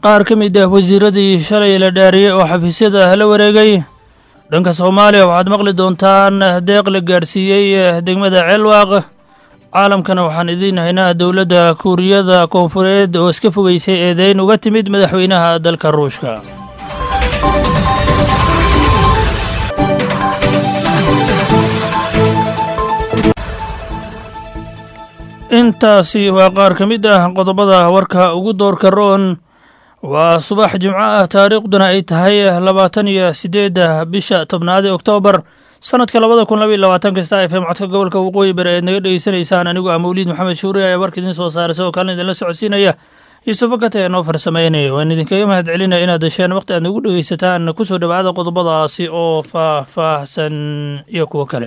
qaar ka mid ah wasiiradii shalay la dhaariyey oo xafiisyada la wareegay dhanka soomaaliya waxaad maqli doontaan deeq la gaadhsiiyey degmada ceelwaaq caalamkana waxaan idiin haynaa dowladda kuuriyada koonfureed oo iska fogeysay eedeyn uga timid madaxweynaha dalka ruushka intaasi waa qaar ka mid ah qodobada warka ugu doorka roon waa subax jimco ah taariikhduna ay tahay labaatan iyo siddeedda bisha tobnaad ee oktoobar sanadka labada kun labaiy labaatan kasta f m codka gobolka waqooyi bari eed naga dhegeysanaysaan anigu ah mawliid maxamed shuuri ayaa warka idiin soo saaray sidoo kalena idinla socodsiinaya yuusufo kata ee noo farsameynaya waan idinkaga mahad celinaya inaad dasheen waqti aad nagu dhegeysataan kusoo dhowaada qodobadaasi oo faah-faahsan iyo kuwo kale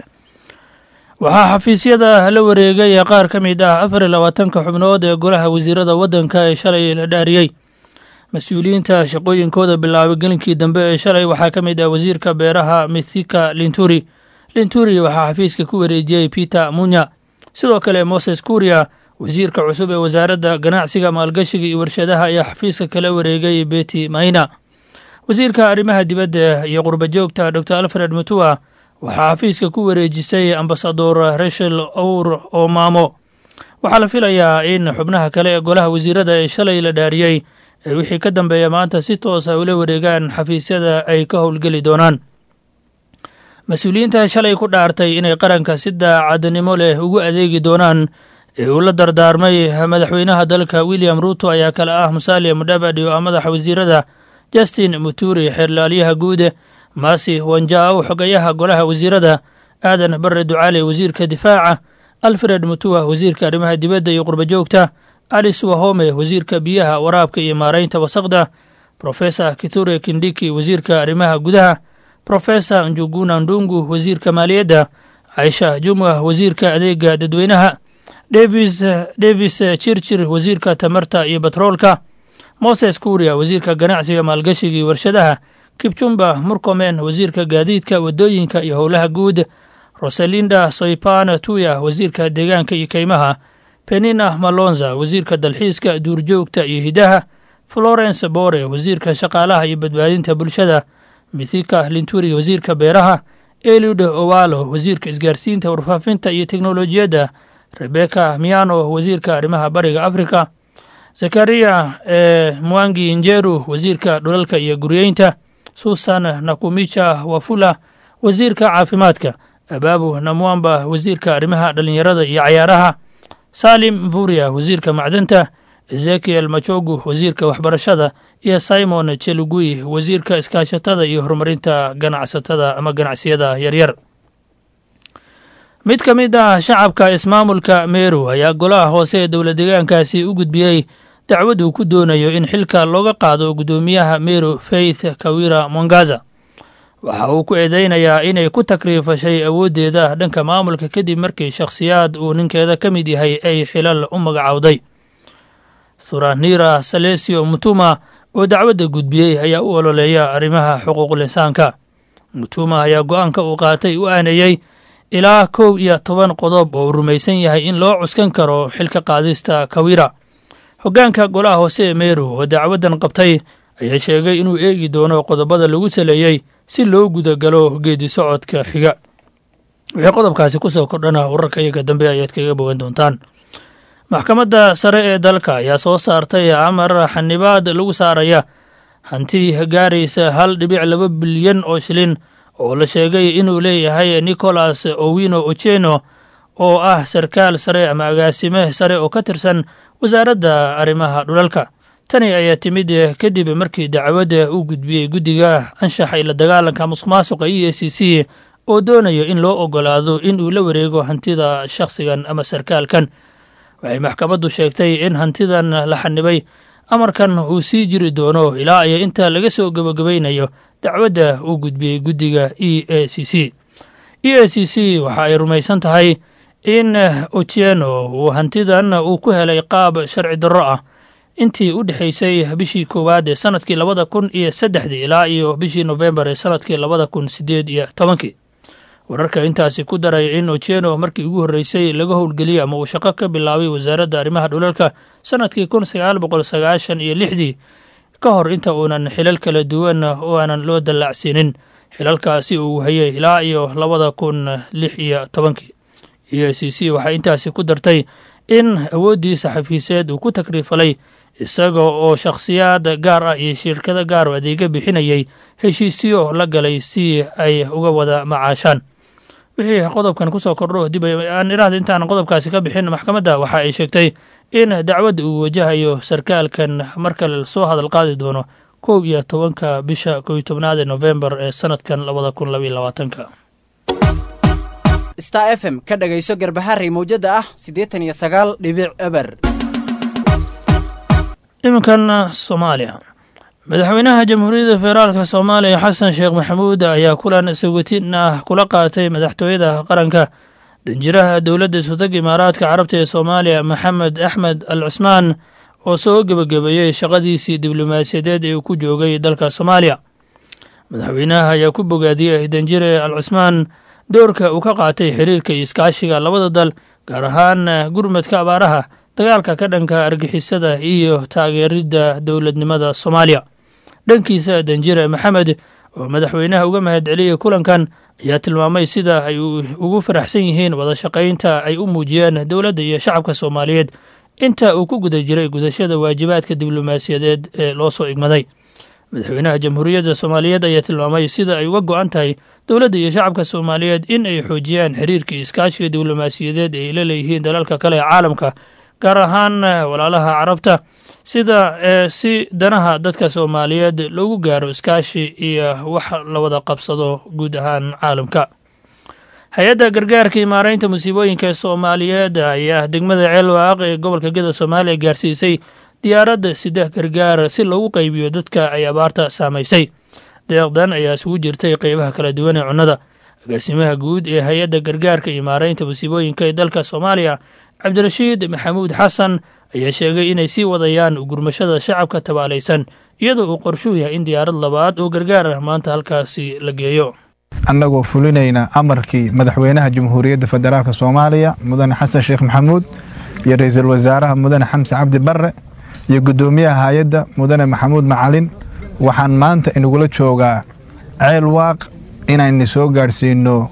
waxaa xafiisyada la wareegay qaar ka mid ah afar iyo labaatanka xubnood ee golaha wasiirada waddanka ee shalay la dhaariyey mas-uuliyiinta shaqooyinkooda bilaabay gelinkii dambe ee shalay waxaa ka mid ah wasiirka beeraha mithika linturi linturi waxaa xafiiska ku wareejiyey peter munya sidoo kale moses kuria wasiirka cusub ee wasaaradda ganacsiga maalgashiga iyo warshadaha ayaa xafiiska kala wareegay beti maina wasiirka arrimaha dibadda iyo qurbajoogta dor alfred mutua waxaa xafiiska ku wareejisay ambasador rachel owr omamo waxaa la filayaa in xubnaha kale ee golaha wasiirada ee shalay la dhaariyey ee wixii ka dambeeya maanta si toosa ula wareegaan xafiisyada ay ka howlgeli doonaan mas-uuliyiinta shalay ku dhaartay inay qaranka si daacadnimo leh ugu adeegi doonaan ee uu la dardaarmay madaxweynaha dalka william ruuto ayaa kale ah musalia mudhabadhi oo ah madaxa wasiirada justin muturi xeerlaalyaha guud masi wanjaaw xogayaha golaha wasiirada aadan bare ducaale wasiirka difaaca alfred mutua wasiirka arrimaha dibadda iyo qurbajoogta alice wahome wasiirka biyaha waraabka iyo maaraynta wasaqda profesor kiture kindiki wasiirka arrimaha gudaha profesor njuguna ndungu wasiirka maaliyadda caisha jumwa wasiirka adeega dadweynaha davis davis chirchir wasiirka tamarta iyo batroolka moses kuria wasiirka ganacsiga maalgashiga iyo warshadaha kibjumba murkomen wasiirka gaadiidka waddooyinka iyo howlaha guud rosalinda soypan tuya wasiirka deegaanka iyo keymaha penina malonza wasiirka dalxiiska duurjoogta iyo hidaha florence bore wasiirka shaqaalaha iyo badbaadinta bulshada mithika linturi wasiirka beeraha eliud owalo wasiirka isgaarsiinta warfaafinta iyo teknolojiyadda rebeka miano wasiirka arrimaha bariga africa zakariya e mwangi njeru wasiirka dhulalka iyo guryeynta susan nakumicha wafula wasiirka caafimaadka abaabu namwamba wasiirka arrimaha dhallinyarada iyo cayaaraha salim mvuria wasiirka macdanta ezekiel machogu wasiirka waxbarashada iyo simon chelugui wasiirka iskaashatada iyo horumarinta ganacsatada ama ganacsiyada yaryar mid ka mid ah shacabka ismaamulka meru ayaa golaha hoose ee dowla deegaankaasi u gudbiyey dacwad uu ku doonayo in xilka looga qaado guddoomiyaha meru faith kawira mongaza waxa uu ku eedeynayaa inay ku takriifashay awooddeeda dhanka maamulka kadib markii shakhsiyaad uu ninkeeda ka mid yahay ay xilal u magacowday thuranira salesio mutuma oo dacwadda gudbiyey ayaa u ololeeya arrimaha xuquuqul insaanka mutuma ayaa go-aanka uu qaatay u aanayey ilaa kow iyo toban qodob oo uu rumaysan yahay in loo cuskan karo xilka qaadista kawira hoggaanka golaha hoose ee meru oo dacwaddan qabtay ayaa sheegay inuu eegi doono qodobada lagu saleeyey si loo gudagalo geedi socodka xiga wixii qodobkaasi ku soo kordhana wararka iyaga dambe ayaad kaga bogan doontaan maxkamadda sare ee dalka ayaa soo saartay amar xanibaad lagu saaraya hanti gaaraysa hal dhibic laba bilyan oo shilin oo la sheegay inuu leeyahay nicholas owino ocheno oo ah sarkaal sare ama agaasime sare oo ka tirsan wasaaradda arrimaha dhulalka tani ayaa timid kadib markii dacwadda uu gudbiyey guddiga anshaxa ila dagaalanka musuq maasuqa e a c c oo doonayo in loo ogolaado in uu la wareego hantida shakhsigan ama sarkaalkan waxay maxkamaddu sheegtay in hantidan la xanibay amarkan uu sii jiri doono ilaa iyo inta laga soo gebagabaynayo dacwadda uu gudbiyey guddiga e a c c e a c c waxa ay rumaysan tahay in otieno uu hantidan uu ku helay qaab sharci darro ah intii u dhexaysay bishii koowaad ee sanadkii labada kun iyo saddexdii ilaa iyo bishii nofembar ee sanadkii labada kun sideed iyo tobankii wararka intaasi ku daraya in otieno markii ugu horreysay laga howlgeliyey ama uu shaqo ka bilaabay wasaaradda arrimaha dhulalka sanadkii kun sagaal boqol sagaashan iyo lixdii ka hor inta uunan xilal kala duwan oo aanan loo dallaacsiinin xilalkaasi uu hayay ilaa iyo labada kun lix iyo tobankii e c c waxay intaasi ku dartay in awooddiisa xafiiseed uu ku takriifalay isaga oo shakhsiyaad gaar ah iyo shirkado gaar oo adeega bixinayay heshiisyo la galay si ay uga wada macaashaan wixii qodobkan kusoo kordho dib aan iraahda intaan qodobkaasi ka bixin maxkamadda waxa ay sheegtay in dacwadda uu wajahayo sarkaalkan markale soo hadal qaadi doono kow iyo tobanka bisha kow iyo tobnaad ee nofembar ee sanadkan labada kun labaiyo labaatanka star f m ka dhagayso garbaharey mawjadda ah siddeetan iyo sagaal dhibic eber iminkan soomaaliya madaxweynaha jamhuuriyadda federaalka soomaaliya xasan sheekh maxamuud ayaa kulan sawatin ah kula qaatay madaxtooyada qaranka danjiraha dowladda isutag imaaraadka carabta ee soomaaliya maxamed axmed al cusmaan oo soo gebagabeeyey shaqadiisii diblomaasiyadeed ee uu ku joogay dalka soomaaliya madaxweynaha ayaa ku bogaadiyey danjire al cusmaan doorka uu ka qaatay xiriirka iyo iskaashiga labada dal gaar ahaan gurmadka abaaraha dagaalka ka dhanka argixisada iyo taageeridda dowladnimada soomaaliya dhankiisa danjire maxamed oo madaxweynaha uga mahad celiyey kulankan ayaa tilmaamay sida ay ugu faraxsan yihiin wada shaqaynta ay u muujiyeen dowladda iyo shacabka soomaaliyeed inta uu ku guda jiray gudashada waajibaadka diblomaasiyadeed ee loo soo igmaday madaxweynaha jamhuuriyadda soomaaliyeed ayaa tilmaamay sida ay uga go-an tahay dowladda iyo shacabka soomaaliyeed in ay xoojiyaan xiriirka iskaashiga diblomaasiyadeed ee ay la leeyihiin dalalka kale ee caalamka gaar ahaan walaalaha carabta sida si danaha dadka soomaaliyeed loogu gaaro iskaashi iyo wax la wada qabsado guud ahaan caalamka hay-adda gargaarka iyo maaraynta musiibooyinka ee soomaaliyeed ayaa degmada ceelwaaq ee gobolka geda soomaaliya gaarsiisay diyaaradda sida gargaar si loogu qaybiyo dadka ay abaarta saamaysay deeqdan ayaa isugu jirtay qeybaha kala duwan ee cunnada agaasimaha guud ee hay-adda gargaarka iyo maaraynta musiibooyinka ee dalka soomaaliya cabdirashiid maxamuud xasan ayaa sheegay inay sii wadayaan gurmashada shacabka tabaalaysan iyadoo uu qorshuhu yahay in diyaarad labaad oo gargaar ah maanta halkaasi la geeyo annagoo fulinayna amarkii madaxweynaha jamhuuriyadda federaalk soomaaliya mudane xasan sheekh maxamuud iyo ra-iisul wasaaraha mudane xamse cabdi barre iyo guddoomiyaha hay-adda mudane maxamuud macalin waxaan maanta inagula joogaa ceel waaq inaynu soo gaadhsiino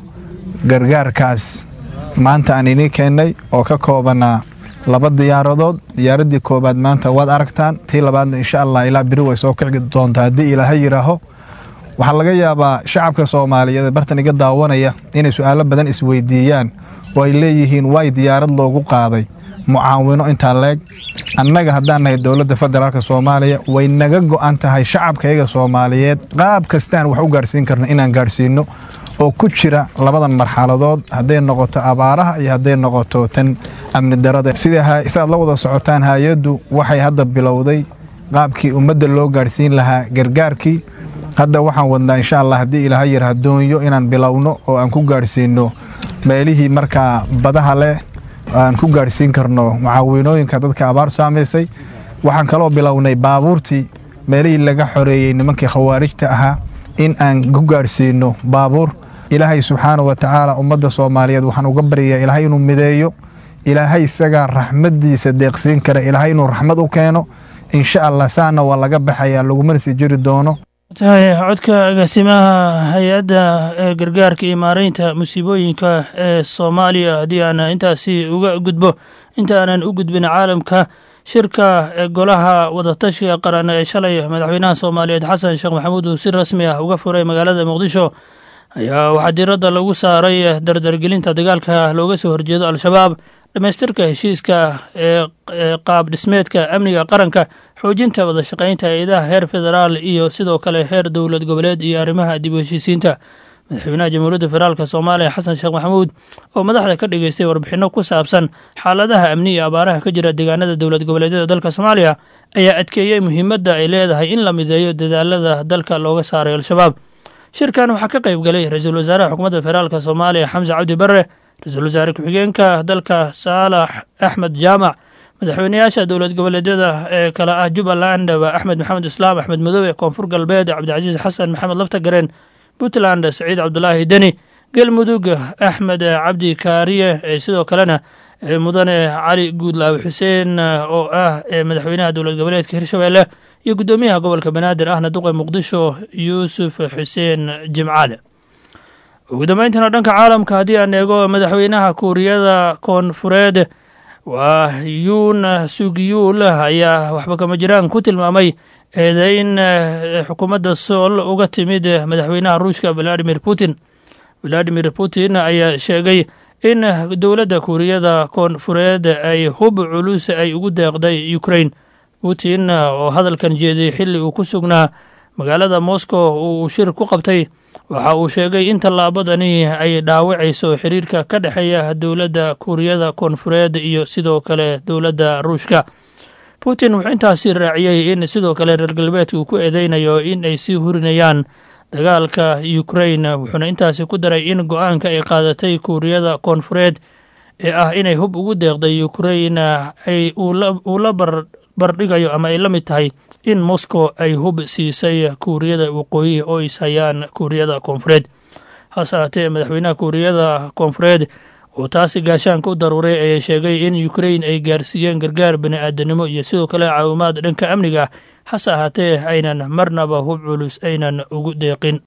gargaarkaas maanta aan inii keennay oo ka koobanaa laba diyaaradood diyaaraddii koowaad maanta waad aragtaan tii labaadna insha allah ilaa beri way soo kici doontaa haddii ilaaha yidhaaho waxaa laga yaabaa shacabka soomaaliyeed ee bartan iga daawanaya inay su-aalo badan isweydiiyaan oo ay leeyihiin waay diyaarad loogu qaaday mucaawino intaa leeg annaga haddaan nahay dowladda federaalk soomaaliya way naga go'an tahay shacabkayaga soomaaliyeed qaab kastaan wax u gaadhsiin karno inaan gaadhsiino oo ku jira labadan marxaladood hadday noqoto abaaraha iyo hadday noqoto tan amni darada sidaad la wada socotaan hay-addu waxay hadda bilowday qaabkii ummadda loo gaadhsiin lahaa gargaarkii hadda waxaan wadnaa insha allah haddii ilaaha yar hadoonyo inaan bilowno oo aan ku gaadhsiino meelihii markaa badaha leh aan ku gaadhsiin karno mucaawinooyinka dadka abaar saamaysay waxaan kaloo bilownay baabuurtii meelihii laga xoreeyey nimankii khawaarijta ahaa in aan ku gaadhsiino baabuur ilaahay subxaana wa tacaala ummadda soomaaliyeed waxaan uga baryayaa ilaahay inuu mideeyo ilaahay isagaa raxmaddiisa deeqsiin kara ilaahay inuu raxmad u keeno insha allah saana waa laga baxayaa lagumana sii jiri doono tahay codka agaasimaha hay-adda ee gargaarka iyo maaraynta musiibooyinka ee soomaaliya haddii aan intaasi uga gudbo inta aanan u gudbin caalamka shirka golaha wadatashiga qaran ee shalay madaxweynaha soomaaliyeed xasan sheekh maxamuud uu si rasmi ah uga furay magaalada muqdisho ayaa waxaa diiradda lagu saaray dardargelinta dagaalka looga soo horjeedo al-shabaab dhammaystirka heshiiska ee qaab dhismeedka amniga qaranka xoojinta wada shaqaynta hay-adaha heer federaal iyo sidoo kale heer dowlad goboleed iyo arrimaha dib u heshiisiinta madaxweynaha jamhuuriyadda federaalk soomaaliya xasan sheekh maxamuud oo madaxda ka dhageystay warbixinno ku saabsan xaaladaha amni iyo abaaraha ka jira deegaanada dowlad goboleedyada dalka soomaaliya ayaa adkeeyey muhiimadda ay leedahay in la mideeyo dadaalada dalka looga saaray al-shabaab shirkan waxaa ka qayb galay ra-iisul wasaaraha xukuumadda federaalk soomaaliya xamse cabdi barre ra-iisul wasaare ku-xigeenka dalka saalax axmed jaamac madaxweyneyaasha dowlad goboleedyada ee kale ah jubbaland axmed maxamed islaam axmed madoobe koonfur galbeed cabdicasiis xasan maxamed laftagareen puntland saciid cabdulaahi deni galmudug axmed cabdi kaariye sidoo kalena mudane cali guudlaawe xuseen oo ah madaxweynaha dowlad goboleedka hirshabeelle iyo guddoomiyaha gobolka banaadir ahna duqa muqdisho yuusuf xuseen jimcaale ugu dambeyntiina dhanka caalamka haddii aan eego madaxweynaha kuuriyada koonfureed waa yuun sugiyuul ayaa waxba kama jiraan ku tilmaamay eedeyn xukuumadda sool uga timid madaxweynaha ruushka valadimir putin valadimir putin ayaa sheegay in dowladda kuuriyada koonfureed ay hub culus ay ugu deeqday ukrain putin oo hadalkan jeeday xilli uu ku sugnaa magaalada moscow uu shir ku qabtay waxa uu sheegay in tallaabadani ay dhaawacayso xiriirka ka dhexeeya dowladda kuuriyada koonfureed iyo sidoo kale dowladda ruushka putin wuxuu intaasi raaciyey in sidoo kale reer galbeedka uu ku eedeynayo in ay sii hurinayaan dagaalka ukrain wuxuuna intaasi ku daray in go-aanka ay qaadatay kuuriyada koonfureed ee ah inay hub ugu deeqday ukrain ay uu la barbardhigayo ama ay la mid tahay in moscow ay hub siisay kuuriyada waqooyi oo is hayaan kuuriyada koonfureed hase haatee madaxweynaha kuuriyada koonfureed oo taasi gaashaanka u daruuray ayaa sheegay in ukrain ay gaarsiiyeen gargaar bani aadanimo iyo sidoo kale caawimaad dhanka amniga ah hase ahaatee aynan marnaba hub culus aynan ugu deeqin